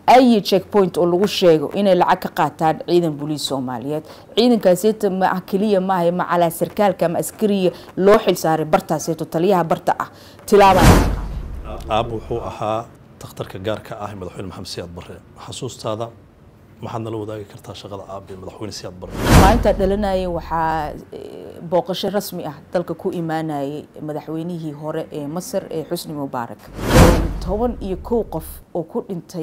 ayi checkpoint oo lagu sheego inay lacag ka qaataan ciidan booliis soomaaliyeed ciidankaaseeto ma keliya maaha macalaa sarkaalka ama askariya loo xilsaaray bartaaseeto taliyaha barta ah tilaaba aab wuxuu ahaa takhtarka gaarka ah madaxweyne maxamed siyaad barre xasuustaada maxaad nala wadaagi kartaa shaqada aabe madaxweyne siyaad barre maalintaa dhalanayay waxaa booqasho rasmi ah dalka ku imaanayay madaxweynihii hore ee masar ee xusni mubaarak toban iyo kow qof oo ku dhintay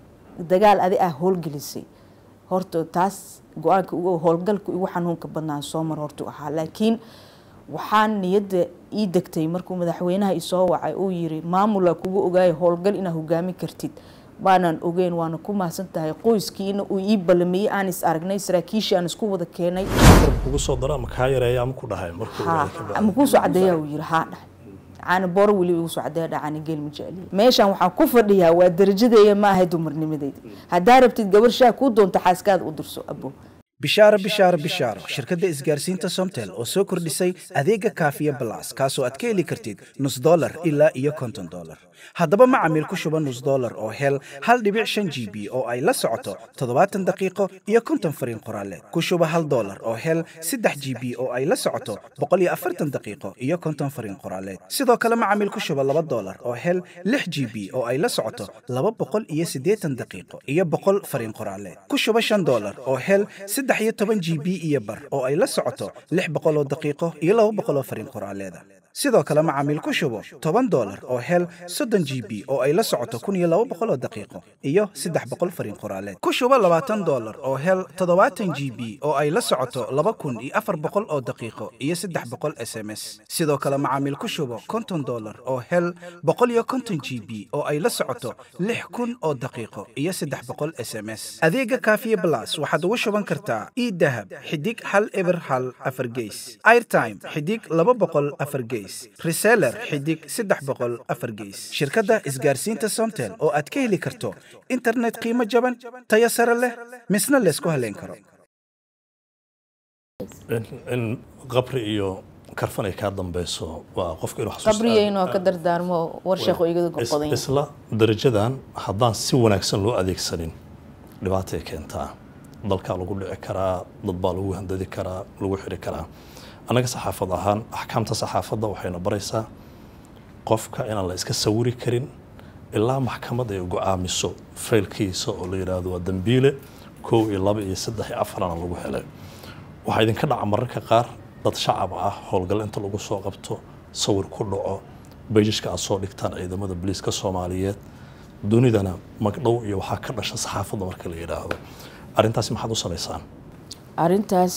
dagaal adi ah howlgelisay horta taas go-aanka ugu howlgalka ugu xanuunka badnaan soo mar hortu ahaa laakiin waxaan niyadda ii degtay markuu madaxweynaha isoo wacay uu yiri maamula kugu ogaaya howlgal inaad hogaamin kartid baanaan ogeyn waana ku mahadsan tahay qoyskiina uu ii ballamiyey aan is aragnay saraakiishii aan isku wada keenay kugu soo daro ama kaa yareeya ama ku dhahay ama kuusoo cadeeya uu yiri haa dhahay caana booro weliba igu soo cadeeya dhacaana geel ma jeceliya meeshaan waxaan ku fadhiyaa waa darajadeeya ma ahay dumarnimadeyda haddaa rabtid gabar shaah kuu doonta xaaskaada u dirso abo bishaaro bishaaro bishaaro shirkadda isgaarsiinta somtel oo soo kordhisay adeega kaafiya balas kaasoo aad ka heli kartid nus dolar ilaa iyo konton dolar haddaba macamiil ku shuba nus dolar oo hel hal dhibic shan g b oo ay la socoto toddobaatan daqiiqo iyo konton fariin qoraaleed ku shuba hal dolar oo hel saddex g b oo ay la socoto boqol iyo afartan daqiiqo iyo konton fariin qoraaleed sidoo kale macamiil ku shuba laba dolar oo hel lix g b oo ay la socoto laba boqol iyo siddeetan daqiiqo iyo boqol fariin qoraaleed ku shuba shan dolar oo hel saddex iyo toban g b iyo bar oo ay la socoto lix boqoloo daqiiqo iyo laba boqoloo fariin qoraaleeda sidoo kale macaamiil ku shubo toban dolar oo hel soddon g b oo ay la socoto kun iyo laba boqoloo daqiiqo iyo saddex boqol fariin qoraaleed ku shubo labaatan dolar oo hel toddobaatan g b oo ay la socoto laba kun iyo afar boqol oo daqiiqo iyo saddex boqol s m s sidoo kale macaamiil ku shubo konton dolar oo hel boqol iyo konton g b oo ay la socoto lix kun oo daqiiqo iyo saddex boqol s m s adeega kaafiye blas waxaad ugu shuban kartaa idahab xidig hal eber hal afar geys airtime xidig laba boqol afar geys reseller xidig saddex boqol afar geys shirkadda isgaarsiinta somtel oo aad ka heli karto internet qiimo jaban tayo sare leh misna laysku haleyn karo in qabri iyo karfan ay kaa dambeyso waa qofka inuu xasuusto qabriya inoo ka dardaarmo war sheekho igada goqodan isla darajadan haddaan si wanaagsan loo adeegsanin dhibaatay keentaa dalkaa lagu dhici karaa dad baa lagu handadi karaa lagu xiri karaa annaga saxaafad ahaan axkaamta saxaafadda waxayna baraysaa qofka inaan la iska sawiri karin ilaa maxkamad ay go-aamiso faylkiisa oo la yidhaahdo waa dambiile kow iyo laba iyo saddex iyo afarana lagu helay waxaa idinka dhaca mararka qaar dad shacab ah howlgal inta lagu soo qabto sawir ku dhaco bayjishka aad soo dhigtaan ciidamada booliiska soomaaliyeed dunidana magdhow iyo waxaa ka dhasha saxaafadda marka la yidhaahdo arrintaasi maxaad u samaysaan arrintaas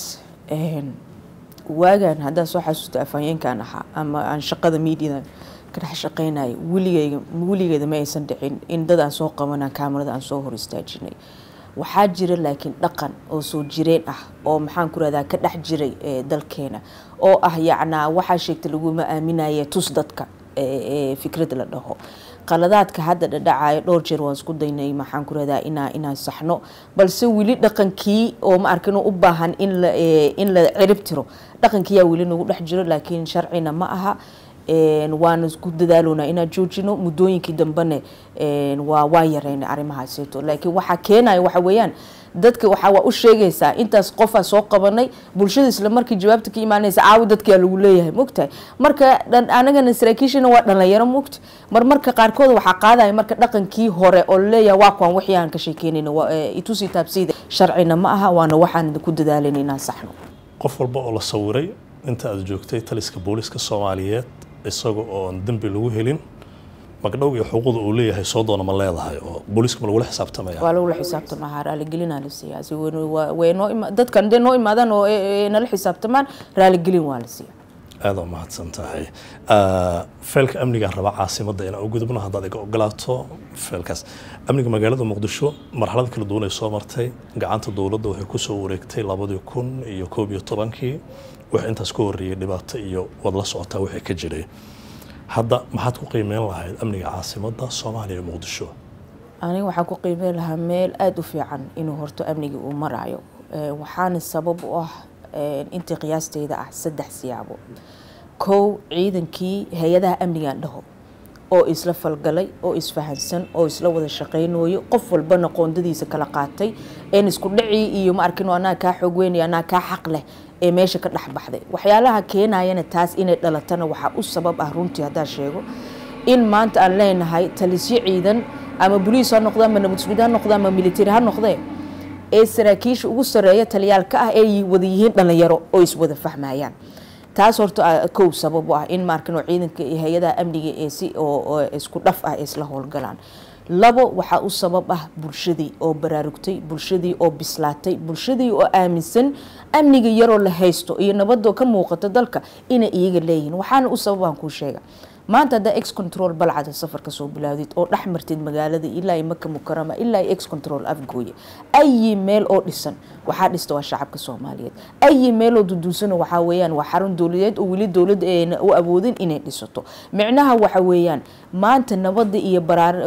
waagaan haddaan soo xasuusta afhayeenkan ahaa ama aan shaqada miidiyadan ka dhex shaqaynaya weligeyga weligeeda ma aysan dhicin in dad aan soo qabanaa kaamarada aan soo hor istaajinay waxaa jira laakiin dhaqan oo soo jireen ah oo maxaan ku rahdaa ka dhex jiray dalkeena oo ah yacnaa waxaa sheegta laguma aaminaya tus dadka fikrad la dhaho qaladaadka hadda dhadhacayo dhowr jeer waan isku daynay maxaan ku rahdaa inaa inaan saxno balse weli dhaqankii oo ma arkin u baahan in la in la cirib tiro dhaqankiyaa weli nagu dhex jiro laakiin sharcina ma aha waana isku dadaalona inaan joojino muddooyinkii dambene waa waa yareynay arrimahaaseeto laakiin waxaa keenaya waxa weeyaan dadka waxaa waa u sheegaysaa intaas qofaa soo qabanay bulshada isla markii jawaabta ka imaanaysa caawi dadkaa lagu leeyahay mogtahay marka anagana saraakiishana waa dhalinyaro mogta mar marka qaarkood waxaa qaadaya marka dhaqankii hore oo laleeyahay waa kuwan wixii aan ka sheekeynayna itusi taabsiyda sharcina ma aha waana waxaan ku dadaalayna inaan saxno qof walba oo la sawiray inta aad joogtay taliska booliiska soomaaliyeed isaga oon dembi lagu helin magdhow iyo xuquuqda uu leeyahay soo doona ma leedahay oo booliiska ma lagula xisaabtamaya waa lagula xisaabtamaa raaligelinaa la siiyaa si way noo ima dadkan dee noo imaadaan oo nala xisaabtamaan raaligelin waa la siiyaa aada mahadsan tahay feelka amnigaan rabaa caasimadda inaan u gudubno haddaad iga ogolaato feelkaas amniga magaalada muqdisho marxalad kala duwan ay soo martay gacanta dowladda waxay kusoo wareegtay labadii kun iyo koob iyo tobankii wix intaas ka horreeyay dhibaato iyo waad la socotaa wixii ka jiray hadda maxaad ku qiimeyn lahayd amniga caasimadda soomaaliya iyo muqdisho aniga waxaan ku qiimeyn lahaa meel aada u fiican inuu horto amniga uu marayo waxaana sabab u ah intii qiyaasteyda ah saddex siyaabo kow ciidankii hay-adaha amnigaan dhaho oo isla falgalay oo isfahansan oo isla wada shaqaynayo qof walbana qoondadiisa kala qaatay een isku dhacii iyo ma arkin anaa kaa xoog weynaya anaa kaa xaq leh ee meesha ka dhex baxday waxyaalaha keenayana taas inay dhalatana waxaa u sabab ah runtii haddaa sheego in maanta aan leenahay talisyo ciidan ama boliis ha noqda ama nabadsugid ha noqda ama military ha noqdee ee saraakiisha ugu sareeya taliyaalka ah ay wada yihiin dhalinyaro oo iswada fahmayaan taas horta kow sabab u ah in maarkan oo ciidanka iyo hay-adaha amniga ee si oo isku dhaf ah isla howlgalaan labo waxaa u sabab ah bulshadii oo baraarugtay bulshadii oo bislaatay bulshadii oo aaminsan amniga yaroo la haysto iyo nabadoo ka muuqata dalka inay iyaga leeyihiin waxaana u sababaan kuu sheega maanta haddaa ex control balcada safarka soo bilaawdid oo dhex martid magaalada ilaa i maka mukarama ilaa ex control afgooye ayi meel oo dhisan waxaa dhista waa shacabka soomaaliyeed ayi meeloo duduusana waxaa weeyaan waa xarun dowladeed oo weli dowladda ayna u awoodin inay dhisato micnaha waxa weeyaan maanta nabada iyo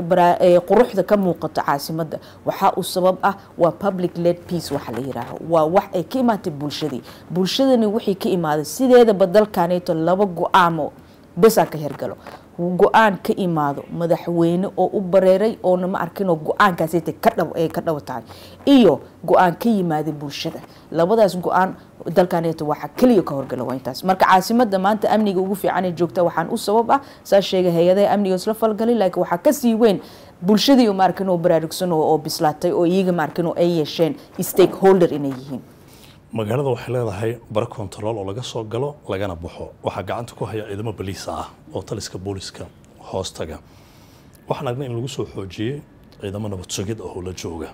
quruxda ka muuqato caasimada waxaa u sabab ah waa public led peace waxa la yiraaho waa wax ay ka imaatay bulshadii bulshadani wixii ka imaaday sideedaba dalkaneeto laba go-aamo besaa ka hergalo go-aan ka imaado madaxweyne oo u bareeray oona ma arkinoo go-aankaas ay ka dhabo tahay iyo go-aan ka yimaada bulshada labadaas go-aan dalkaneeto waxa keliya ka horgala waa intaas marka caasimada maanta amniga ugu fiican ee joogta waxaan u sabab ah saa sheegay hay-adaha amniga isla falgalay laakiin waxaa kasii weyn bulshadii ma arkin oo baraarugsan oo bislaatay oo iyaga ma arkin oo ay yeesheen stakeholder inay yihiin magaalada waxay leedahay bara kontarool oo laga soo galo lagana baxo waxaa gacanta ku haya ciidamo baliisa ah oo taliska booliska hoostaga waxaan aragnay in lagu soo xoojiyey ciidamo nabad sugid oo la jooga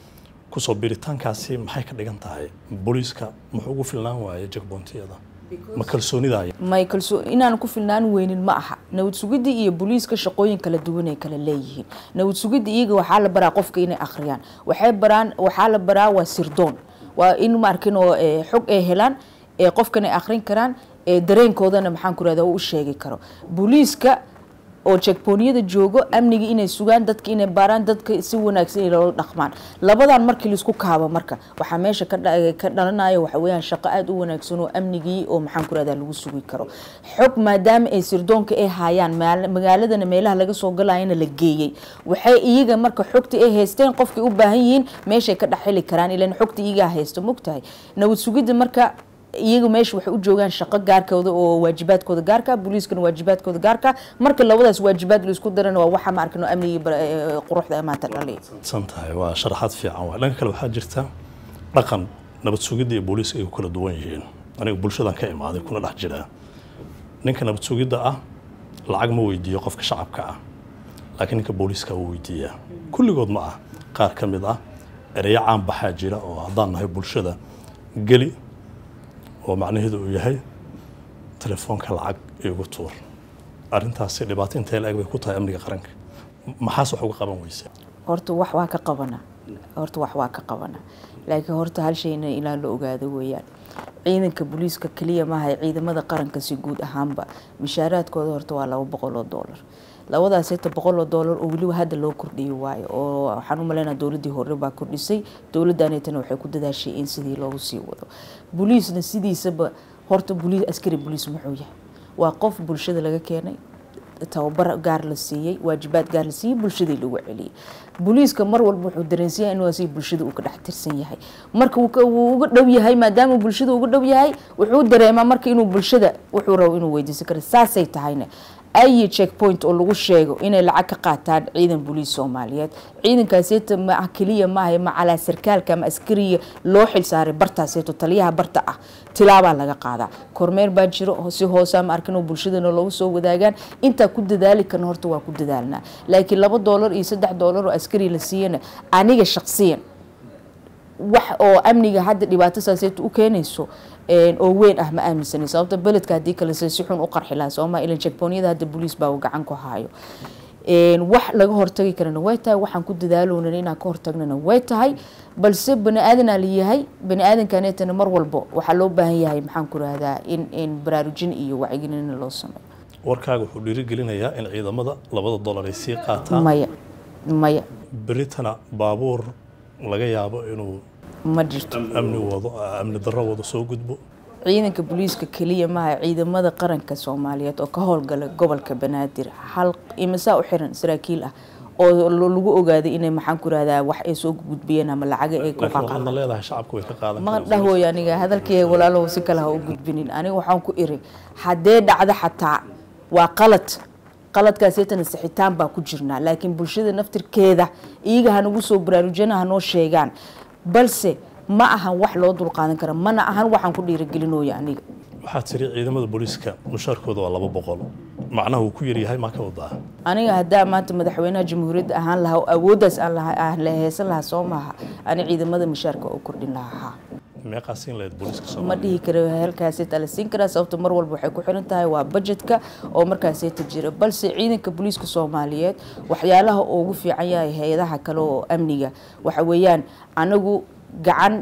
kusoo biritaankaasi maxay ka dhigan tahay booliiska muxuu ugu filnaan waayay jagbontiyada ma kalsoonidaya may kalsoo inaan ku filnaan weynin ma aha nabad sugidda iyo booliiska shaqooyin kala duwan ay kala leeyihiin nabad sugidda iyaga waxaa la baraa qofka inay akhriyaan waxay baraan waxaa la baraa waa sirdoon waa in ma arkin oo xog ay helaan ee qofkan ay akhrin karaan ee dareenkoodana maxaan ku rahda u sheegi karo booliiska oo jegbooniyada joogo amniga inay sugaan dadka inay baaraan dadka si wanaagsan loola dhaqmaan labadan markii laisku kaabo marka waxaa meesha ka dhalanayo waxa weyaan shaqo aada u wanaagsan oo amnigii oo maxaan ku rahda lagu sugi karo xog maadaama ay sirdoonka ay haayaan magaaladana meelaha laga soo galayana la geeyey waxay iyaga marka xogta ay haysteen qofkay u baahan yihiin meeshay ka dhexheli karaan ilan xogta iyagaa haysto mogtahay nabad sugidda marka iyaga meesha waxay u joogaan shaqo gaarkooda oo waajibaadkooda gaarka booliiskana waajibaadkooda gaarka marka labadaas waajibaad laisku darana waa waxa ma arkano amnigii quruxda maanta dhaliya san tahay waa sharaxaad fiican waay dhanka kale waxaa jirta dhaqan nabad sugidda iyo booliiska ay ku kala duwan yihiin aniga bulshadan ka imaaday kuna dhex jiraa ninka nabad sugidda ah lacag ma weydiiyo qofka shacabka ah laakiin ninka booliiska wuu weydiiyaa kulligood ma ah qaar ka mid ah ereyo caan baxaa jira oo haddaan nahay bulshada geli oo macnaheedu uu yahay telefoonka lacag igu tuur arrintaasi dhibaato intee la-eg bay ku tahay amniga qaranka maxaas wax uga qaban weyse horta wax waa ka qabana horta wax waa ka qabana laakiin horta hal shayna ilaa la ogaado weeyaan ciidanka booliiska keliya maaha ciidamada qaranka si guud ahaanba mishaaraadkooda horta waa laba boqol oo doolar labadaas heta boqol oo doolar oo weliba hadda loo kordhiyo waayo oo waxaan u maleynaa dowladdii hore baa kordhisay dowladdaneetana waxay ku dadaashay in sidii loogu sii wado booliisna sidiisaba horta boliis askari boliis muxuu yahay waa qof bulshada laga keenay tababar gaar la siiyey waajibaad gaar la siiyey bulshadii lagu celiyey booliiska mar walba wuxuu dareensiyaa inuu asiga bulshada uu ka dhex tirsan yahay marka wuu uga dhow yahay maadaama bulshada uga dhow yahay wuxuu dareemaa marka inuu bulshada wuxuu rabo inuu weydiisan karo saasay tahayna ayi checkpoint oo lagu sheego inay lacag ka qaataan ciidan booliis soomaaliyeed ciidankaaseeta ma keliya maaha macalaa sarkaalka ama askariga loo xilsaaray bartaaseeto taliyaha barta ah tilaabaa laga qaadaa kormeer baa jiro si hoosa ma arkin oo bulshadana loogu soo wadaagaan intaa ku dadaali karna horta waa ku dadaalnaa laakiin laba doolar iyo saddex doolar oo askari la siiyana aniga shaqsiyan wax oo amniga hadda dhibaato saaseeto u keenayso oo weyn ah ma aaminsanin sababta beledka haddii kale se si xun u qarxi lahaa sooma ilan jegboonyada hadda booliis baa gacan ku hayo wax laga hortagi karana way tahay waxaan ku dadaalownan inaan ka hortagnana way tahay balse bani aadanaa layahay bani aadankaneetana mar walbo waxaa loo baahan yahay maxaan ku rahdaa in in baraarujin iyo wacyigelin loo sameeyo warkaaga wuxuu dhiirigelinayaa in ciidamada labada dolar ay sii qaataan maya maya beritana baabuur laga yaabo inuu ma jirto amni wado amni darro wado soo gudbo ciidanka booliiska keliya maaha ciidamada qaranka soomaaliyeed oo ka howlgala gobolka banaadir hal imisaa u xiran saraakiil ah oo lagu ogaaday inay maxaan ku rahdaa wax ay soo gudbiyeen ama lacaga ay ku laakiin waxaadna leedahay shacabku way ka qaadan ma karaan dhahooy aniga hadalkii walaalow si kale ha u gudbinin aniga waxaan ku iri haddee dhacdo xataa waa qalad qaladkaaseytana sixitaan baa ku jirnaa laakiin bulshada naftirkeeda iyaga hanagu soo baraarujiyana hanoo sheegaan balse ma ahan wax loo dulqaadan kara mana ahan waxaan ku dhiiragelinooya aniga waxaad tiri ciidamada booliiska mushaarkooda waa laba boqol macnaha uu ku yaryahay maa ka wadaa aniga haddaa maanta madaxweynaha jamhuuriyadda ahaan lahaa oo awooddaas aan laha aan la heesan lahaa soo maaha ani ciidamada mushaarka oo kordhin lahaa meeqaa siin lahayd booliiska ma soomaaliya dhihi karo halkaaseta la siin karaa sababto mar walba waxay ku xiran tahay waa budgetka oo markaaseta jira balse ciidanka booliiska soomaaliyeed waxyaalaha ugu fiican yahay hay-adaha kale oo amniga waxa weeyaan anagu gacan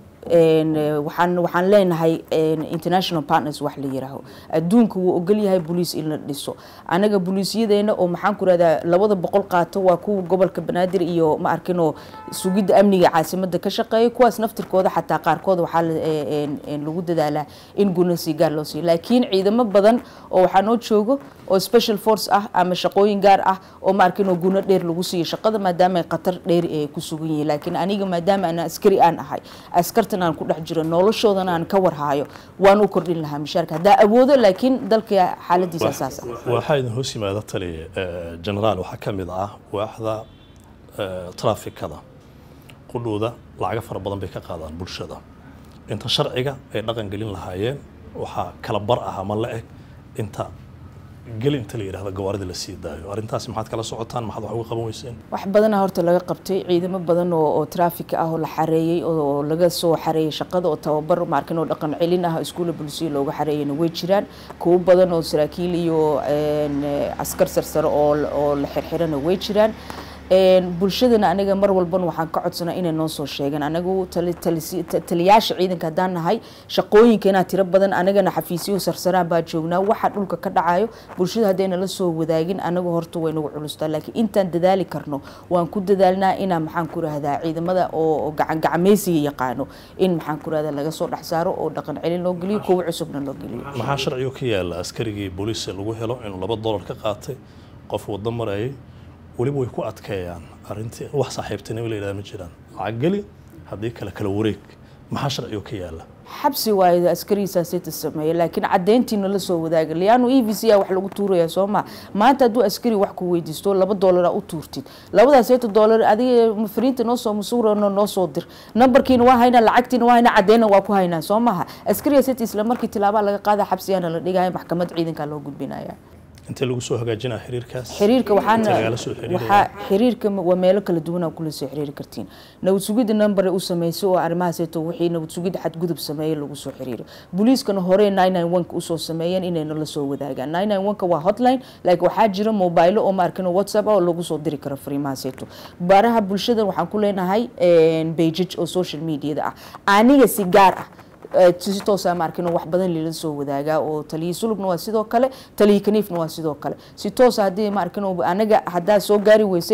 een, eh, waxaan waxaan leenahay een, international partners wax la yiraaho adduunka wuu ogol yahay booliis in la dhiso anaga booliisyadeena oo maxaan ku rahdaa labada boqol qaato waa kuwa gobolka banaadir iyo ma arkinoo sugidda amniga caasimada ka shaqeeya kuwaas naftirkooda xataa qaarkood waxaa la- ee, een, een, lagu dadaalaa in guna si gaar loo siiyo laakiin ciidamo badan oo waxaa noo joogo oo special force ah ama shaqooyin gaar ah oo ma arkinoo guna dheer lagu siiyo shaqada maadaama ay khatar dheer ay ku sugan yihiin laakiin aniga maadaama aan askari aan ahay askartan aan ku dhex jiro noloshoodana aan ka warhaayo waan u kordhin lahaa mishaarka haddaa awoodo laakiin dalka xaaladiisa saas ah waxaa idin hoos yimaada tali eh, generaal waxaa ka mid ah waaxda eh, trafikada qudhooda lacago fara badan bay ka qaadaan bulshada inta sharciga ay dhaqan gelin lahaayeen waxaa kala bar ah ama la eg inta geli inta la yidhahdo gawaarida la sii daayo arrintaasi maxaad kala socotaan maxaad wax uga qaban weyseen wax badana horta laga qabtay ciidamo badan oo oo traffic ah oo la xareeyey oo oo laga soo xareeyey shaqada oo tababar maarkin oo dhaqan celin ah iskuulla bulsiya looga xareeyana way jiraan kuwo badan oo saraakiil iyo een, eh, askar sarsare oo la- oo la xirxirana way jiraan Een, bulshadana aniga mar walban waxaan ka codsanaa inay noo soo sheegaan anagu tali- talisi- ta- taliyaasha ciidanka haddaan nahay shaqooyinkeena tiro badan anagana xafiisyo sarsaraan baa joognaa waxa dhulka ka dhacayo bulshada haddayna la soo wadaagin anagu horta way nagu culustaa laakiin intaan dadaali karno waan ku dadaalnaa inaan maxaan ku rahdaa ciidamada oo oo gacan gacmeysiga yaqaano in maxaan ku rahdaa laga soo dhex saaro oo dhaqan celin loo geliyo kuwa cusubna loo geliyo maxaa sharciga ka yaala askarigii booliiska lagu helo inuu laba dolar ka qaatay qof waddo marayay weliba way ku adkeeyaan arrintii wax saaxiibtinimo la yidhahda ma jiraan lacag geli haddii kale kala wareeg maxaa sharciga ka yaala xabsi waayo askarigiisaasita sameeya laakiin caddeyntiina la soo wadaaga lianu e v c a wax lagu tuuraya soo ma maanta hadduu askari wax ku weydiisto laba doolara u tuurtid labadaas seeta doolar adiga fariinta noo soo masuurano noo soo dir nambarkiina waa haynaa lacagtiina waa haynaa caddeynna waa ku haynaa soo maha askariga seta isla markii tilaabaa laga qaada xabsiyaana la dhigaya maxkamad ciidankaa loo gudbinaya intee lagu soo hagaajinaa xiriirkaas xiriirka waxaana Inta lagala soo xiriiraya? waxaa xiriirka waa meelo kala duwan aa kula soo xiriiri kartiin nabad sugidda number u sameysay oo arrimahaaseyto wixii nabad sugidda xadgudub sameeyey lagu soo xiriiro booliiskana hore 991 usoo sameeyeen inayna la soo wadaagaan 991 waa hotline laakiin waxaa jira mobailo oo maarkino whatsapp ah oo lagu soo diri karo fariimahaaseyto baaraha bulshada waxaan ku leenahay pagage oo social mediada ah aniga si gaar ah Eh, si toosa maarkin wax badan lila soo wadaagaa oo taliyi sulubna waa sidoo kale taliyi kaniifna waa sidoo kale si toosa haddii maarkin anaga haddaa soo gaari weysay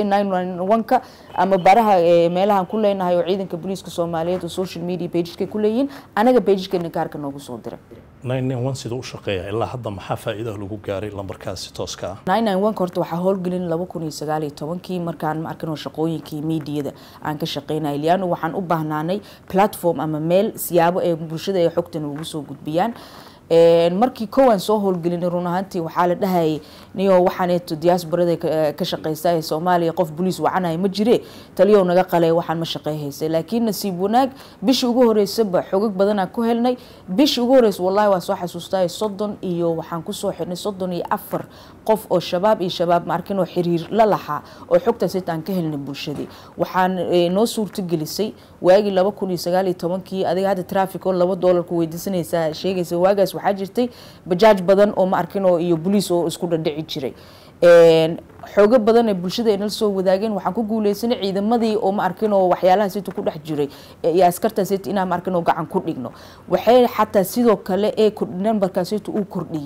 ka ama baraha eh, meelahan ku leenahay oo ciidanka booliiska soomaaliyeed oo social media pageska ku leeyihiin anaga pagekeena gaarka noogu soo dira 991 siduu u shaqeeya ilaa hadda maxaa faa'iidaha lagu gaaray lambarkaasi tooska ah 991 horta waxaa howlgelin laba kun iyo sagaal iyo tobankii markaan ma arkin oo shaqooyinkii miidiyada aan ka shaqeynayay liano waxaan u baahnaanay platform ama meel siyaabo ee bulshada ay xogtan ugu soo gudbiyaan Een, markii kowaan soo howlgelinay run ahaantii waxaa la dhahayay niyo waxaaneeto diasporada ka- ka shaqeysta ee soomaaliya qof boliis wacanaya ma jire taliyow naga qalay waxaan ma shaqeyhaysay laakiin nasiib wanaag bishii ugu horeysaba xogag badanaan ku helnay bishii ugu horeysa wallahi waa soo xasuustay soddon iyo waxaan kusoo xidhnay soddon iyo afar qof oo shabaab iyo shabaab maarkin oo xiriir la lahaa oo xogtaas inta aan ka helnay bulshadii waxaan eh, noo suurtagelisay waagii laba kun iyo sagaal iyo tobankii adiga hadda traffic oo laba doolar ku weydiisanaysaa sheegaysa waagaas waxaa jirtay bajaaj badan oo ma arkin oo iyo boliis oo isku dhadhici jiray Een, xoogo badan ee bulshada ay nala soo wadaageen waxaan ku guuleysanay ciidamadii oo ma arkin oo waxyaalahaas inta ku dhex jiray ee- iyo askartaas inta inaan ma arkin oo gacan ku dhigno waxay xataa sidoo kale ee kordh- nambarkaas inta uu kordhiyey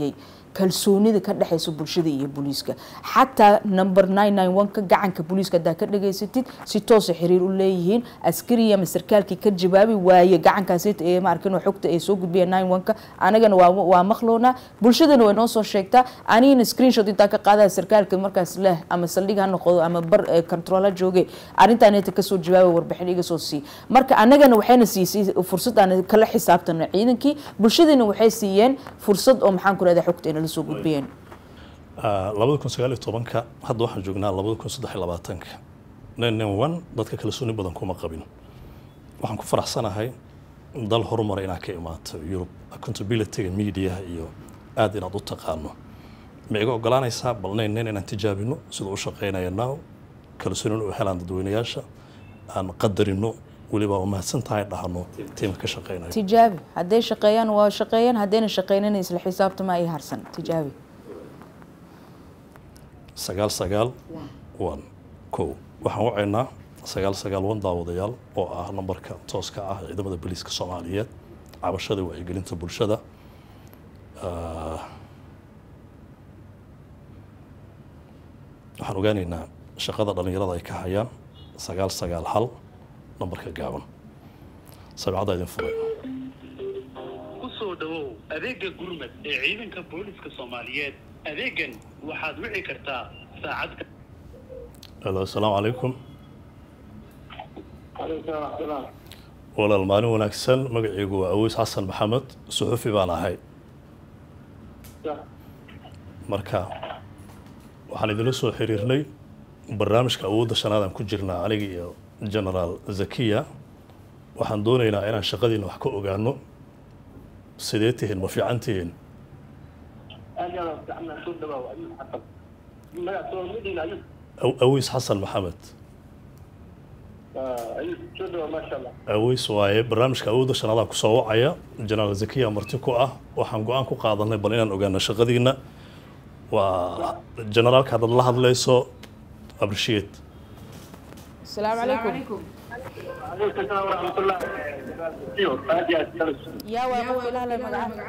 kalsoonida ka dhexeysa bulshada iyo booliiska xataa number nine nine one ka gacanka booliiska haddaa ka dhageysatid si toosa xiriir u leeyihiin askari ama sarkaalkii ka jawaabi waaye gacankaasi ee maarkin xogta ay soo gudbiyeen nine one ka anagana waa waa maqloona bulshadana way noo soo sheegtaa anigana screenshot intaa ka qaadaya sarkaalka markaas leh ama saldhig ha noqdo ama bar control ha jooge arrintaan inta kasoo jawaaba warbixin iga soo sii marka anagana waxayna siisay fursad aan kala xisaabtano ciidankii bulshadana waxay siiyeen fursad oo maxaan ku rahdaa xogta inala soo gudbiyeen labada kun sagaal iyo tobanka hadda waxaan joognaa labada kun saddex iyo labaatanka nin nin one dadka kalsooni badan kuma qabin waxaan ku faraxsanahay dal horumara inaad ka imaato yurub accountabilityga mediaha iyo aada inaad u taqaano ma iga ogolaanaysaa bal nin nin inaan tijaabino siduu u shaqeynaya now kalsoonina u helaan dadweynayaasha aan qadarino weliba waa mahadsan tahay dhahno tiimka ka shaqeynaya tijaabi hadday shaqeeyaan waa shaqeeyaan haddayna shaqeynana isla xisaabtama ay harsan tijaabi sagaal sagaal one kow waxaan wacaynaa sagaal sagaal one daawadayaal oo ah nambarka tooska ah ciidamada booliiska soomaaliyeed cabashada wacyigelinta bulshada waxaan ogaanaynaa shaqada dhallinyarada ay ka hayaan sagaal sagaal hal nambarka gaaban sabicadda idin furay kusoo dhawow adeega gurmad ee ciidanka booliska soomaaliyeed adeegan waxaad wici kartaa saacad alo asalaamu calaykum walaal maalin wanaagsan magacaygu waa aweys xasan maxamed suxufi baan ahay marka waxaan idinla soo xiriirnay barnaamijka awoodda shanaadaan ku jirnaa aniga iyo genaraal zakiya waxaan doonaynaa inaan shaqadiina wax ka ogaano sidee tihiin ma fiican tihiin aweys xasan maxamed aweys waaye barnaamijka awoodda shanaadaan kusoo wacaya genaraal zakiya marti ku ah waxaan go-aan ku qaadanay bal inaan ogaano shaqadiina waa generaalka haddaad la hadlayso appreciate asalaamu calaykum yaa waa qofka ilahle magaca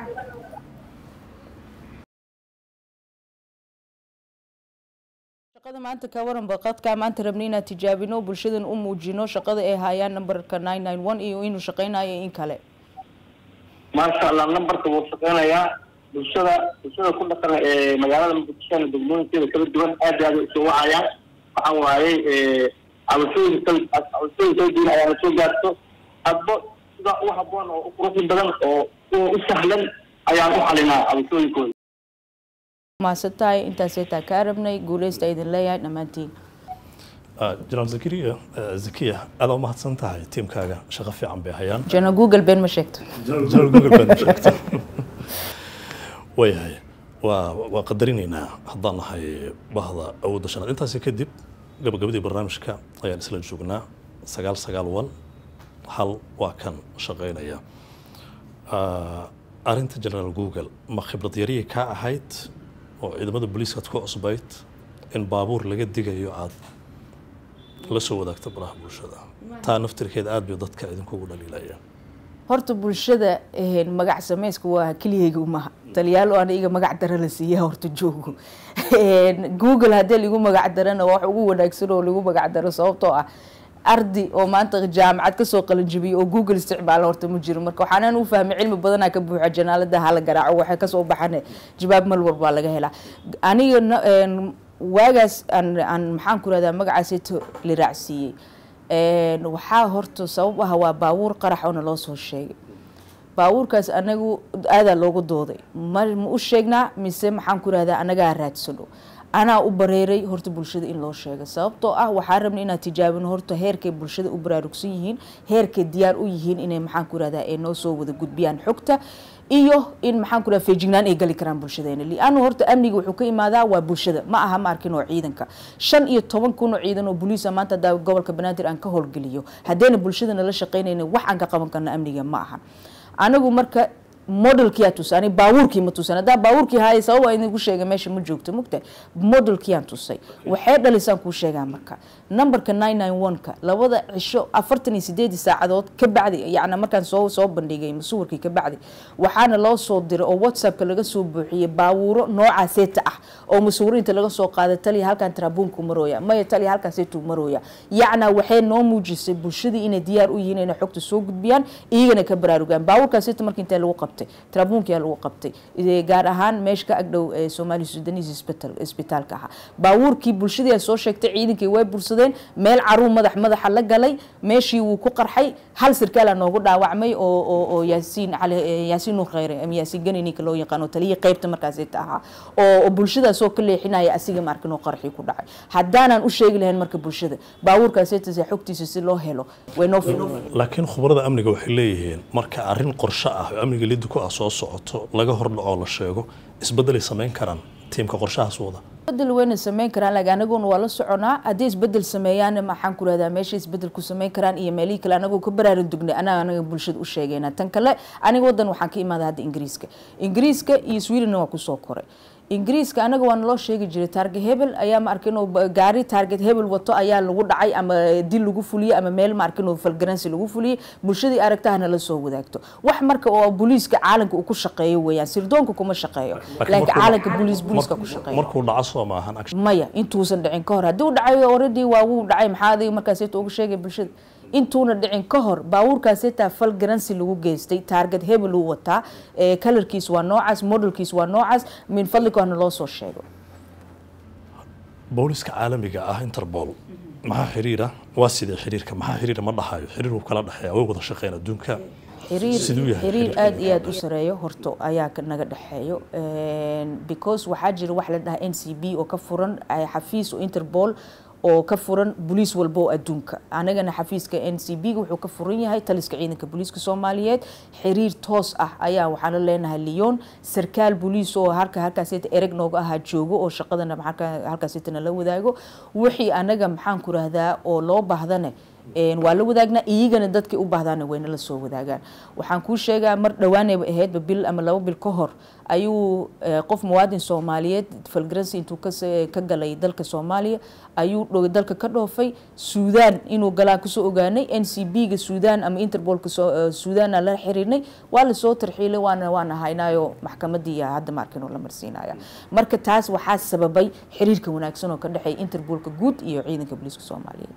shaqada maanta ka waran baqadka maanta rabnay inaan tijaabino bulshadan u muujino shaqada ay hayaan numberka nine nine one iyo inuu shaqeynayo in kale maasha allah numberka wuu shaqeynayaa bulshada bulshada ku dhaqan ee magaalada muqdishona degmooyinkeeda kala duwan aad iyo aad ay usoo wacayaan waxaan waayey cabashooyin kal cabashooyin kala duwan ayaa lasoo gaarto hadbo sida u haboon oo u quruxi badan oo u sahlan ayaan u xalinaa cabashooyinkooda maasan tahay intaasay taa kaa rabnay guuleysta idin leeyahay dhammaantiin generaal zakariya zakiya aada u mahadsan tahay tiimkaaga shaqo fiican bay hayaan jana google been ma sheegto general google baad sheegta waayahay waa waa qadarinaynaa haddaan nahay bahda awoodda shanaad intaasi kadib gabagabadii barnaamijka ayaan isla joognaa sagaal sagaal wan hal waa kan shaqeynaya arrinta generaal google ma khibrad yarihii kaa ahayd oo ciidamada booliiskaad ku cusbayd in baabuur laga digayo aad la soo wadaagto baraha bulshada taa naftirkeeda aad bay dadka idinkugu dhaliilayaan horta bulshada magac samayska waa keliyayga umaha taliyaal oo aniga magac dara la siiya horta joogo google haddii lagu magac darana wax ugu wanaagsan oo lagu magac daro sababtoo ah ardi oo maanta jaamacad kasoo qalanjabiyay oo google isticmaala horta ma jiro marka waxaanaan u fahmay cilmi badanaa ka buuxa janaalada hala garaaco waxay kasoo baxane jawaab mal warbaa laga helaa aniga waagaas aan aan maxaan ku rahdaa magacaasito la raacsiiyey waxaa horta sabab ah waa baabuur qarax oona loo soo sheegay baabuurkaas anagu aadaa loogu dooday ma ma u sheegnaa mise maxaan ku rahdaa anagaa raadsano anaa u bareeray horta bulshada in loo sheega sababtoo ah waxaa rabna inaad tijaabino horta heerkay bulshada u baraarugsan yihiin heerkay diyaar u yihiin inay maxaan ku rahdaa ay noo soo wada gudbiyaan xogta iyo in maxaan ku rahdaa feejignaan ay gali karaan bulshadeena lianu horta amniga wuxuu ka imaadaa waa bulshada ma aha ma arkin oo ciidanka shan iyo toban kun oo ciidan oo boliisa maanta hadaa gobolka banaadir aan ka howlgeliyo haddayna bulshadana la shaqeynayna wax aan ka qaban karna amniga ma aha anagu marka modelkiyaa tusay ani baabuurkii ma tusan haddaa baabuurkii haaya sabab waa idinku sheegay meesha ma joogto mugtahay modelkiyaan tusay waxay dhalisaan kuu sheegaa marka numberka nine nine one-ka labada cisho afartan iyo sideedii saacadood ka bacdi yacni markaan soo soo bandhigay masuwarkii ka bacdi waxaana loo soo diray oo whatsappka laga soo buuxiyey baabuuro nooca seeta ah oo masuuriinta laga soo qaaday taliya halkan tarabuunku marooya maya taliya halkan seetuu marooya yacna waxay noo muujisay bulshadii inay diyaar u yihiin inay xogta soo gudbiyaan iyagana ka baraarugaan baabuurkaa seeta marka intee lagu qabtay tarabuunkiyaa lagu qabtay Eh, gaar ahaan meesha ka agdhow ee soomaali sudanese isbital isbitaalka ahaa baabuurkii bulshadii ay soo sheegtay ciidankii way bursadeen meel caruur madax madaxa la galay meeshii wuu ku qarxay hal sirkaala noogu dhaawacmay oo oo oo yaasiin cali eh, yaasiin nuur khayre ama yaasiin gani ninka loo yaqaano taliya qaybta markaasita ahaa oo oo bulshadaasoo ka leexinaya asiga markin oo qarxii ku dhacay haddaanan u sheegi lahayn marka bulshada baabuurkaasita xogtiisa si loo helo way noo fududeeyeen laakiin khubarada amniga waxay leeyihiin marka arrin qorshe ah oo amniga liddi ku ah soo socoto laga hordhaco la sheego isbeddelay samayn karaan tiimka qorshahaas wada isbedel wayna sameyn karaan laakiin anaguna waa la soconaa haddii isbedel sameeyaan maxaan ku rahdaa meesha isbedel ku sameyn karaan iyo meelihii kale anagoo ka baraarin dugnay anaga anaga bulshada u sheegayna tan kale aniga wadan waxaan ka imaaday hadda ingiriiska ingiriiska iyo sweden waa kusoo koray ingiriiska anaga waa naloo sheegi jiray taarget hebel ayaa ma arkin oo ba- gaari taarget hebel wato ayaa lagu dhacay ama dil lagu fuliyey ama meel ma arkin oo falgaransi lagu fuliyey bulshadii aragtahana la soo wadaagto wax marka oo booliiska caalamka uu ku shaqeeyo weeyaan sirdoonka kuma shaqeeyo laakiin markuu- caalamka booliis booliiska ku markuu- shaqeeyo markuu dhaco soo maahan action maya intuusan dhicin ka hor haddii u dhacay already waa wuu dhacay maxaa adiga markaas inta uga sheegay bulshada intuuna dhicin ka hor baabuurkaas xitaa fal garansi lagu geystay taarget hebel uu wataa ee kalarkiis waa noocaas modelkiis waa noocaas min fadlikoona loo soo sheego booliska caalamiga ah interpol maxaa xiriira waa sidee xiriirka maxaa xiriira ma dhahayo xiriir uu kala dhexeeya way wada shaqeyn adduunka siduu xiriir yahay xiriir xiriirka? aad iyo aad u sareeyo horto ayaa ka naga dhexeeyo because waxaa jira wax la dhahaa n c b oo ka furan ay xafiis oo interpol oo ka furan boliis walba oo adduunka anagana xafiiska n c b wuxuu ka furan yahay taliska ciidanka booliiska soomaaliyeed xiriir toos ah ayaa waxaan la leenahay lyon sarkaal boliis oo halka halkaasita ereg nooga ahaa joogo oo shaqadana halka- halkaasitana la wadaago wixii anaga maxaan ku rahdaa oo loo baahdane een, waa la wadaagnaa iyagana dadkay u baahdaana wayna la soo wadaagaan waxaan kuu sheegaa mar dhowaanayba ahaydba bil ama laba bil ka hor ayuu eh, qof muwaadin soomaaliyeed falgaransi intuu kas- ka galay dalka soomaaliya ayuu dho- dalka ka dhoofay suudaan inuu galaa kusoo ogaanay n c b ga suudaan ama interpolka soo- eh, suudaana la xiriirnay waa lasoo tarxiilay waana waana haynaayo maxkamadii hadda maarkin oo la marsiinaya marka taas waxaa sababay xiriirka wanaagsan oo ka dhexeeya interpolka guud iyo ciidanka booliiska soomaaliyeed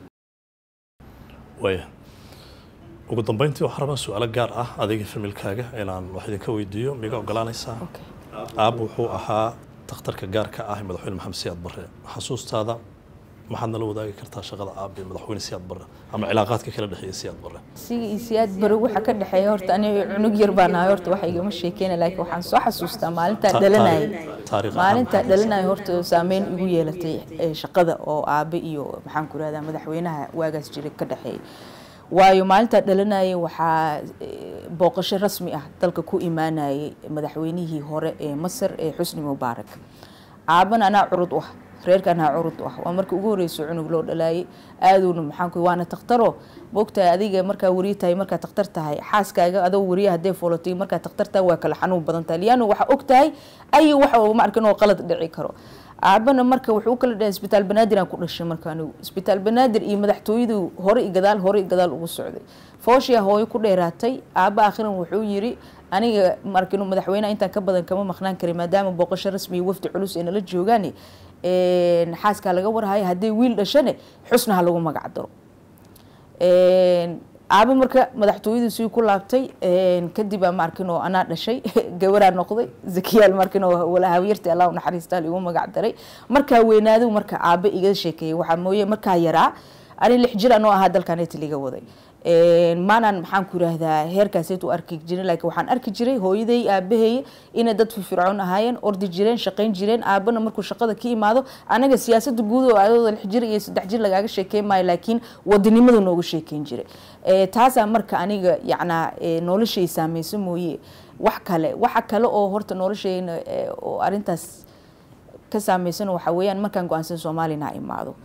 waaya ugu dambeyntii waxaan rabaa su-aalo gaar ah adiga familkaaga inaan wax idinka weydiiyo miga ogolaanaysaa Okay. aab wuxuu ahaa takhtarka gaarka ah ee madaxweyne maxamed siyaad barre xasuustaada maxaad nala wadaagi kartaa shaqada aab ee madaxweyne siyaad barre ama cilaaqaadka kala dhexeeya siyaad barre siga iyo siyaad bari waxa ka dhexeeya horta aniga cunug yar baan ahay horta waxa igama sheekeyna laakiin waxaan soo xasuustaa maalintaa Ta- dhalanayay taariikh- taariikh ahaan maalintaa maxay dhalanayay horta saameyn igu yeelatay ee, shaqada oo aabe iyo maxaan ku rahdaa madaxweynaha waagaas jiray ka dhexeeyay waayo maalintaa dhalanayay waxaa eh, booqasho rasmi ah dalka ku imaanayay madaxweynihii hore ee masar ee xusni mubaarak aaban anaa curud u ah reerka anaa curud u ah waa markii ugu horreysay cunug loo dhalaayay aaduna maxaan ku waana takhtaro moogtahay adiga markaa wariye tahay markaa takhtar tahay xaaskaaga adoo wariye haddee foolatay markaa takhtar tahay waa kala xanuun badan tahay liano waxaa og tahay ayo waxa uu ma arkin oo qalad dhici karo aabana marka wuxuu u kala dhahay isbitaal banaadir aan ku dhashay marka anigu isbitaal banaadir iyo madaxtooyadu hore i gadaal hore i gadaal ugu socday fooshiya hooyo ku dheeraatay aaba akhiran wuxuu yiri aniga markinu madaxweynaha intaan ka badan kama maqnaan karin maadaama booqasho rasmi iyo wafdi culus ay nala joogaan een, xaaskaa laga warhaya haddii wiil dhashane xusna ha lagu magac daro Een, aaba marka madaxtooyadu sii ku laabtay een, kadib aa maarkin oo anaa dhashay gabaraa noqday zakiyaal markin oo walahawyarta allah u naxariistaa igu magac daray markaa weynaadu marka aabe iga sheekeeyay waxaa mooye markaa yaraa ani lix jir anoo ahaa dalkan italiga waday Een, maanan maxaan ku yiraahdaa heerkaaseet u arki jirin laakiin waxaan arki jiray hooyaday aabahay inay dad firfircoon ahaayeen ordi jireen shaqayn jireen aabana markuu shaqada ka imaado anaga siyaasada guud oo ayadoo lix jir iyo saddex jir lagaaga sheekeyn maayo laakiin wadanimada nooga sheekeyn jiray Ee, taasaa marka aniga yacnaa ee, noloshay saameyso mooye wax kale waxa kale oo horta noloshayna ee, oo arintaas ka saameysan waxa weeyaan markaan go-aansan soomaalina ha imaado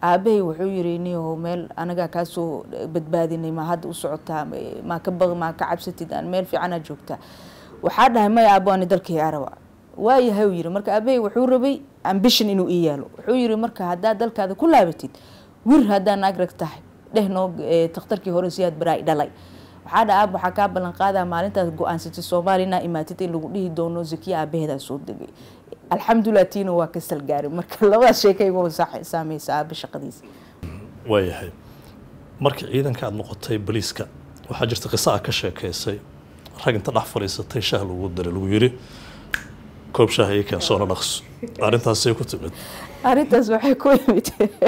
aabahay wuxuu yiri niyahow meel anagaa kaasoo badbaadinay ma hadda u socotaa maa ka baq maa ka cabsatid aan meel fiicanaa joogtaa waxaa dhahay maya aabo ani dalkay araba waayahay uu yiri marka aabahay wuxuu rabay ambition inuu ii yaalo wuxuu yiri marka haddaad dalkaada ku laabatid wir haddaa naag rag tahay dheh noo takhtarkii hore siyaad baraay dhalay waxaa dha aab waxaa kaa ballan qaadaa maalintaas go-aansatay soomaaliya inaa imaatid in lagu dhihi doono zakiya aabaheedaa soo degay alxamdulilah tiina waa ka salgaaray marka labadaas sheekaygo saameysa aaba shaqadiisa waayahay markii ciidanka aada noqotay boliiska waxaa jirta qiso a ka sheekeysay rag inta dhex fadhiisatay shaah lagu diray lagu yiri koob shaah ii keen soona dhaqso arrintaasay ku timid arrintaas waxay ku yimid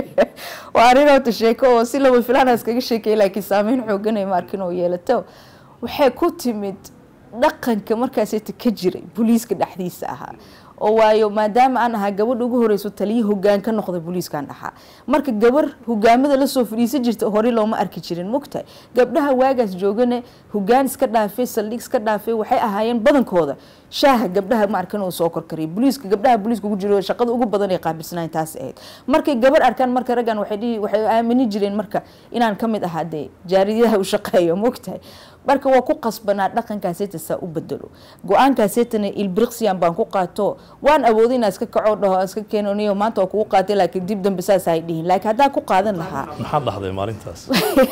waa arrin horta sheeko oo si laba filaana iskaga sheekay laakiin saameyn xoogan ay maarkin oo yeelato waxay ku timid dhaqanka markaasita ka jiray booliiska dhexdiisa ahaa oo waayo maadaama aan ahaa gabadha ugu horeyso taliya hogaan ka noqday booliiskan dhaxaa marka gabar hogaamada lasoo fadhiisan jirta hore looma arki jirin mogtahay gabdhaha waagaas joogane hogaan iska dhaafay saldhig iska dhaafay waxay ahaayeen badankooda shaaha gabdhaha ma arkan oo soo korkariyay booliiska gabdhaha booliiska ugu jiro shaqada ugu badan ay qaabilsanayn taas ahayd markay gabar arkaan marka raggan waxay dhihi waxay aamini jireen marka inaan ka mid ahaa dee jaariyaha u shaqeeyo mogtahay marka waa ku qasbanaa dhaqankaaseta saa u bedelo go-aankaasetana ilbriqsiyan baan ku qaato waan awooday inaa iska kaco dhaho iska keeno niyo maanta waa kugu qaatay laakiin dib dambe saas ay dhihin laakiin haddaa ku qaadan lahaa maxaad dhahday maalintaas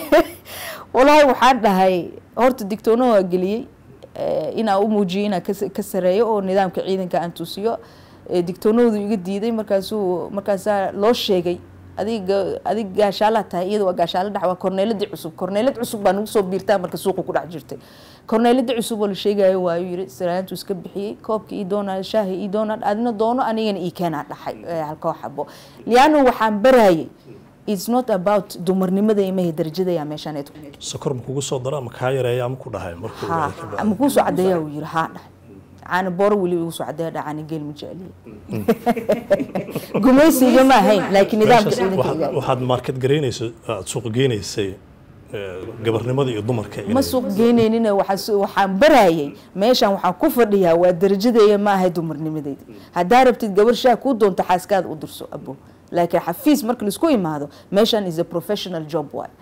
walaahi waxaan dhahay horta digtoono waa geliyey inaa u muujiyay inaa ka sareeyo oo nidaamka ciidanka aan tusiyo digtoonahoodu iga diiday markaasuu markaasaa loo sheegay adiga adig gaashaala tahay iyada waa gaashaala dhex waa korneeladii cusub korneelad cusub baa nagu soo biirtaa marka suuqa ku dhex jirtay korneeladii cusub oo la sheegayo waayu yiri siraantu iska bixiyey koobka ii doonaa shaaha ii doonaa adina doono anigana ii keenaa dhaxay halkoo xabo liano waxaan barayay it's not about dumarnimada imahe darajadaya meeshaan sokor ma kugu soo dara ama kaa yareeya ama ku dhahay markuu ha ama kuu soo cadeeyaa uu yiri haa dhahay caana booro weliba igu soo cadeeya dhacani geel ma jecliye gumaysiga ma ahayn laakiin nidaamka ciidanka waxaad market garaynayso aad suuq geynaysay gabarnimada iyo dumarka ma suuq geynaynin waxaan barayay meeshaan waxaan ku fadhiyaa waa darajadeeya ma ahay dumarnimadeyda haddaa rabtid gabar shaah kuu doonto xaaskaada u dirso abo laakiin xafiis marka laisku imaado meeshaan is a professional job waay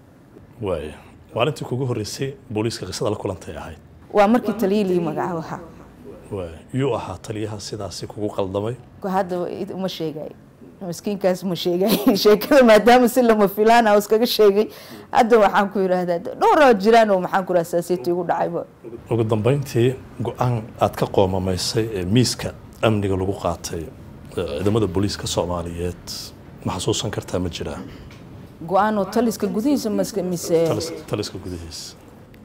waay maalintii kugu horreysay booliiska qisada la kulantay ahayd waa markii taliya lii magacaabo ha waay yuu ahaa taliyaha sidaasi kugu qaldamay hadda uma sheegay maskiinkaas ma sheegay sheekada maadaama si lama filaan ah iskaga sheegay hadda waxaan ku yidhaahdaa dhowraa jiraan oo maxaan ku yidhahdaa saasiyta igu dhacayba ugu dambeyntii go-aan aad ka qoomamaysay ee miiska amniga lagu qaatay ciidamada booliiska soomaaliyeed ma xasuusan kartaa ma jiraa go-aan oo taliska gudihiisa maske mise taliska gudihiisa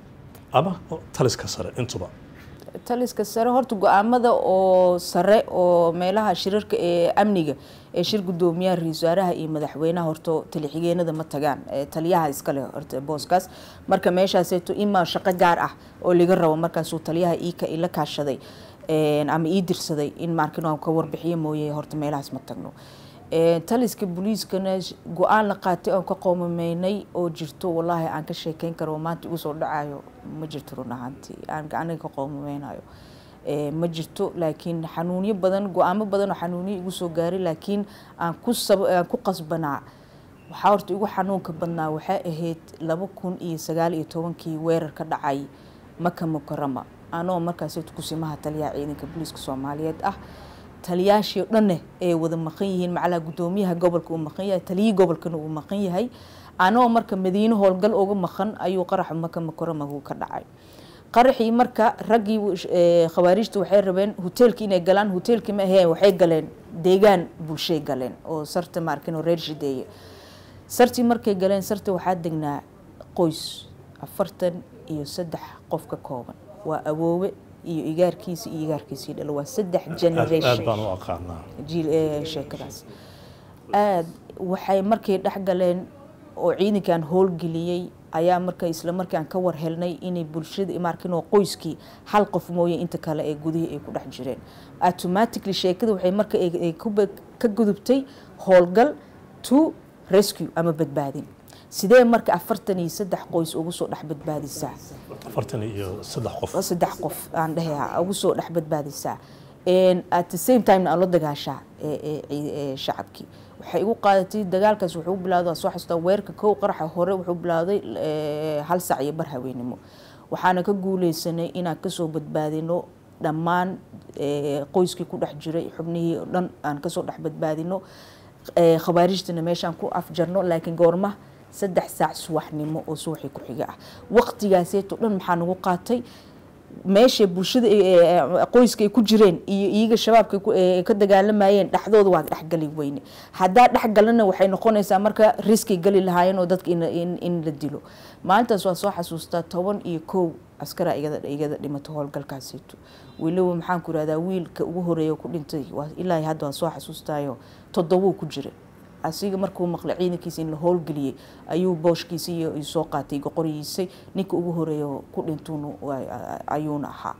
ama taliska sare intuba taliska sare horta go-aamada oo sare oo meelaha shirarka ee amniga ee shir gudoomiyaha ra-iisul wasaaraha iyo madaxweynaha horta taliya-xigeenada ma tagaan taliyaha iskale horta booskaas marka meeshaaseeto imaa shaqo gaar ah oo laga rabo markaasuu taliyaha iika ila kaashaday ama ii dirsaday in markin aan ka warbixiyo mooye horta meelahaas ma tagno taliska booliiskana go-aan la qaatay oon ka qoomameynay oo jirto wallaahi aan ka sheekeyn karo maanta igu soo dhacayo ma jirto run ahaantii aan aniga ka qoomameynayo ma jirto laakiin xanuunyo badan go-aamo badan oo xanuunyo igu soo gaaray laakiin aan ku aan ku qasbanaa waxaa horta igu xanuunka badnaa waxay ahayd laba kun iyo sagaal iyo tobankii weerar ka dhacay maka mukarama anoo markaas kusimaha taliyaha ciidanka booliiska soomaaliyeed ah taliyaashii o dhanne ay wada maqan yihiin macalaha gudoomiyaha gobolka uu maqan yahay taliyii gobolkana uu maqan yahay anoo marka madiine howlgal uga maqan ayuu qaraxa maka mukaramagu ka dhacay qaraxii marka raggii khawaarijta waxay rabeen hoteelkii inay galaan hoteelkii ma aheen waxay galeen deegaan bulshay galeen oo sarta maarkin oo reer shideeye sartii markay galeen sarta waxaa degnaa qoys afartan iyo saddex qof ka kooban waa awoowe iyo igaarkiisa iyo igaarkiisii dhalo waa saddex generation aad baan u aqaanaa jiil sheekadaas aad waxay markay dhex galeen oo ciidankan howlgeliyey ayaa marka isla markaan ka war helnay inay bulshada markin oo qoyskii hal qof mooye inta kale ee gudihii ay ku dhex jireen automatically sheekada waxay marka ka gudubtay howlgal to rescue ama badbaadin sidee marka afartan iyo saddex qoys ugu soo dhex badbaadisaa afartan iyo saddex qof saddex qof aan dhehe ugu soo dhex badbaadisaa at the same time aan la dagaashaa shacabkii waxay igu qaadatay dagaalkaas wuxuu bilawday soo xasuustaa weerka kow qaraxa hore wuxuu bilowday hal sac iyo bar haweenimo waxaana ka guuleysanay inaan kasoo badbaadino dhammaan qoyskii ku dhex jiray xubnihii o dhan aan kasoo dhex badbaadino khawaarijtana meeshaan ku afjarno laakiin goorma saddex saac subaxnimo oo subaxii ku xiga ah waqtigaaseeto dhan maxaa nagu qaatay meesha bulshada qoyska ay ku jireen iyo iyaga shabaabka ka dagaalamayeen dhexdooda waa dhexgali weyne haddaa dhexgalana waxay noqonaysaa marka riskay gali lahaayeen oo dadka in la dilo maalintaas waa soo xasuustaa toban iyo kow askara igada dhimato howlgalkaasito weliba maxaan ku irahdaa wiilka ugu horeeya ku dhintay ilaa hadda waa soo xasuustaayo toddobuu ku jira asiga markuu maqlay ciidankiisa in la howlgeliyey ayuu booshkiisa iyo soo qaatay goqorigiisay ninka ugu horeeya ku dhintuun ayuuna ahaa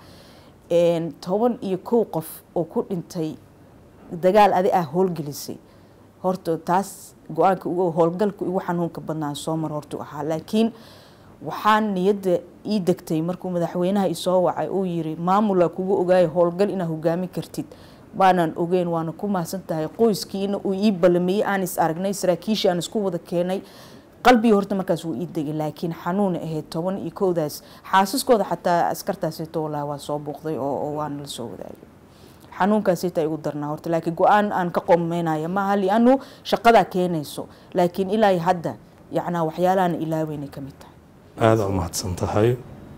toban iyo kow qof oo ku dhintay dagaal adi ah howlgelisay horta taas go-aanka howlgalka ugu xanuunka badnaan soo mar hortu ahaa laakiin waxaan niyadda ii degtay markuu madaxweynaha isoo wacay uu yiri maamula kugu ogaayo howlgal inaad hogaami kartid baanaan ogeyn waana ku mahadsan tahay qoyskiina uu ii balamiyey aan is aragnay saraakiishii aan isku wada keenay qalbigii horta markaas wuu ii degay laakiin xanuuna ahayd toban iyo kowdaas xaasaskooda xataa askartaasito walaa waa soo buuqday oo waana la soo wadaagay xanuunkaasita igu darnaa horta laakiin go-aan aan ka qomaynaya maaha lianu shaqadaa keenayso laakiin ilaa hadda yacnaa waxyaalahaana ilaaweynay ka mid tahay aada u mahadsan tahay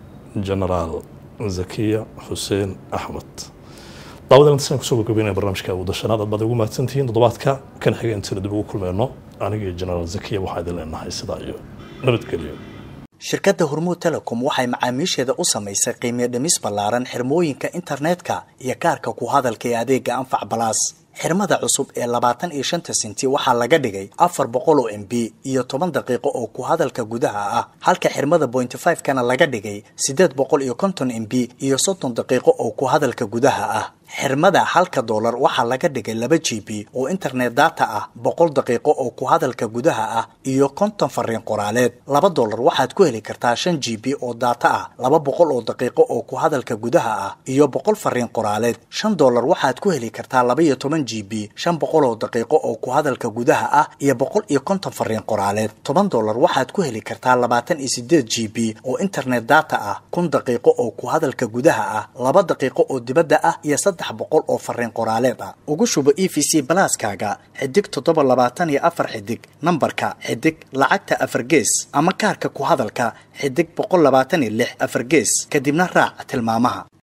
genaraal zakiya xuseen axmed daawadan intasan kusoo gabagabeynaya barnaamijka wadashanaad aad baad ugu mahadsantihiin toddobaadka kan xiga intayna dib ugu kulmeyno aniga iyo genaraal zakiya waxaa idin leenahay sidaa iyo nabadgelyo shirkadda hormuud telecom waxay macaamiisheeda u samaysay qiimiyo dhimis ballaaran xirmooyinka internetka iyo kaarka ku hadalka ee adeega anfac balaas xirmada cusub ee labaatan iyo shanta senti waxaa laga dhigay afar boqol oo m b iyo toban daqiiqo oo ku hadalka gudaha ah halka xirmada bointy five kana laga dhigay siddeed boqol iyo konton m b iyo soddon daqiiqo oo ku hadalka gudaha ah xirmada halka doolar waxaa laga dhigay laba g b oo internet data ah boqol daqiiqo oo ku hadalka gudaha ah iyo konton fariin qoraaleed laba doolar waxaad ku heli kartaa shan g b oo data ah laba boqol oo daqiiqo oo ku hadalka gudaha ah iyo boqol fariin qoraaleed shan doolar waxaad ku heli kartaa laba iyo toban g b shan boqol oo daqiiqo oo ku hadalka gudaha ah iyo boqol iyo konton fariin qoraaleed toban doolar waxaad ku heli kartaa labaatan iyo sideed g b oo internet data ah kun daqiiqo oo ku hadalka gudaha ah laba daqiiqo oo dibadda ah iyo saddex boqol oo fariin qoraaleed ah ugu shubo e v c balaaskaaga xidig toddoba labaatan iyo afar xidig nambarka xidig lacagta afar gees ama kaarka ku hadalka xidig boqol labaatan iyo lix afar gees kadibna raac tilmaamaha